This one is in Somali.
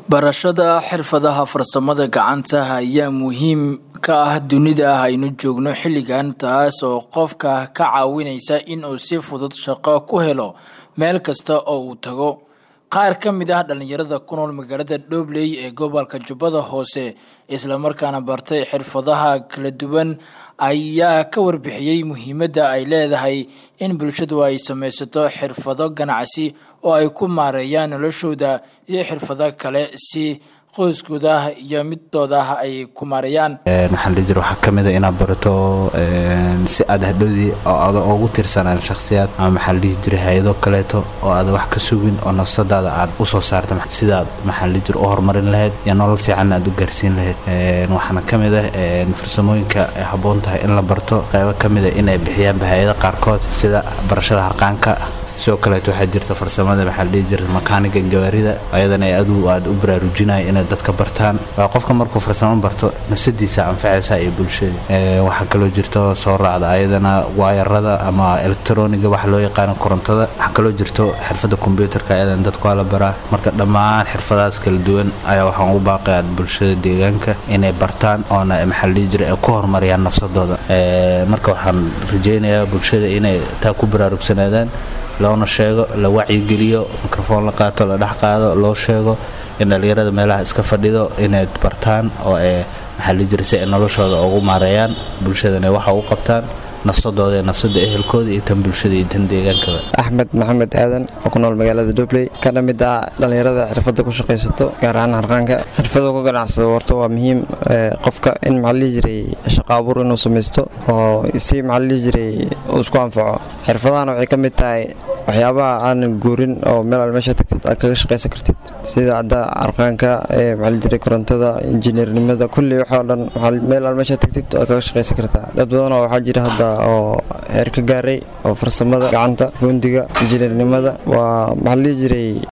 barashada xirfadaha farsamada gacanta ayaa muhiim ka ah dunida aynu joogno xilligan taas oo qofka ka caawinaysa inuu si fudud shaqo ku helo meel kasta oo uu tago qaar ka mid ah dhalinyarada ku nool magaalada dhobley ee gobolka jubbada hoose islamarkaana bartay xirfadaha kala duwan ayaa ka warbixiyey muhiimadda ay leedahay in bulshadu ay samaysato xirfado ganacsi oo ay ku maareeyaan noloshooda iyo xirfado kale si qoyskooda iyo midooda ay ku maareeyaan maxaa la jira waxaa ka mid a inaad barato si aad hadhowdii oo aada ugu tirsanaan shakhsiyaad ama maxaa la dhihi jira hay-ado kaleeto oo aada wax ka sugin oo nafsadaada aad u soo saarta sidaad maxaa la jira u horumarin lahayd iyo nolol fiican aad u gaarsiin lahayd waxaana ka mid ah farsamooyinka ay habboon tahay in la barto qaybo ka mid a inay bixiyaanba hay-ada qaarkood sida barashada harqaanka sidoo kaleeto waxaa jirta farsamada maxaa la dhihi jirta makaaniga gawaarida ayadana adu aad u baraarujinaya inay dadka bartaan qofka markuu farsamo barto nafsadiisa anfacaysa iyo bulshada waxaa kaloo jirto soo raacda ayadana waayarada ama elektroniga waxa loo yaqaano korontada waxaa kaloo jirto xirfada kombyuutarka ayadan dadku waa la baraa marka dhammaan xirfadahaas kala duwan ayaa waxaan ugu baaqaya bulshada deegaanka inay bartaan oona maxaa la dhihi jira ay ku horumariyaan nafsadooda marka waxaan rajeynayaa bulshada inay taa ku baraarugsanaadaan loona sheego la wacyigeliyo mikrofoon la qaato la dhex qaado loo sheego in dhallinyarada meelaha iska fadhido inay bartaan oo ay maxaa la jira si ay noloshooda ugu maareeyaan bulshadana waxa u qabtaan nafsadooda nafsada ehelkooda iyo tan bulshada iyo tan deegaankaba axmed maxamed aadan oo ku nool magaalada dubley kana mid ah dhallinyarada xirfadda ku shaqaysato gaar ahaan harqaanka xirfadu ku ganacsado warto waa muhiim qofka in maxaa lihi jiray shaqo abuur inuu samaysto oo si maxaa lihi jiray uu isku anfaco xirfadahana waxay ka mid tahay waxyaabaha aanan guurin oo meel al meesha tagtid aad kaga shaqaysan kartid sida hadda harqaanka maxaa jiray korontada injineernimada kulli waxoo dhan meel al meesha tagtid aad kaga shaqaysan kartaa dad badanoo waxaa jira hadda oo heer ka gaaray oo farsamada gacanta fundiga injineernimada waa maxaa lihi jiray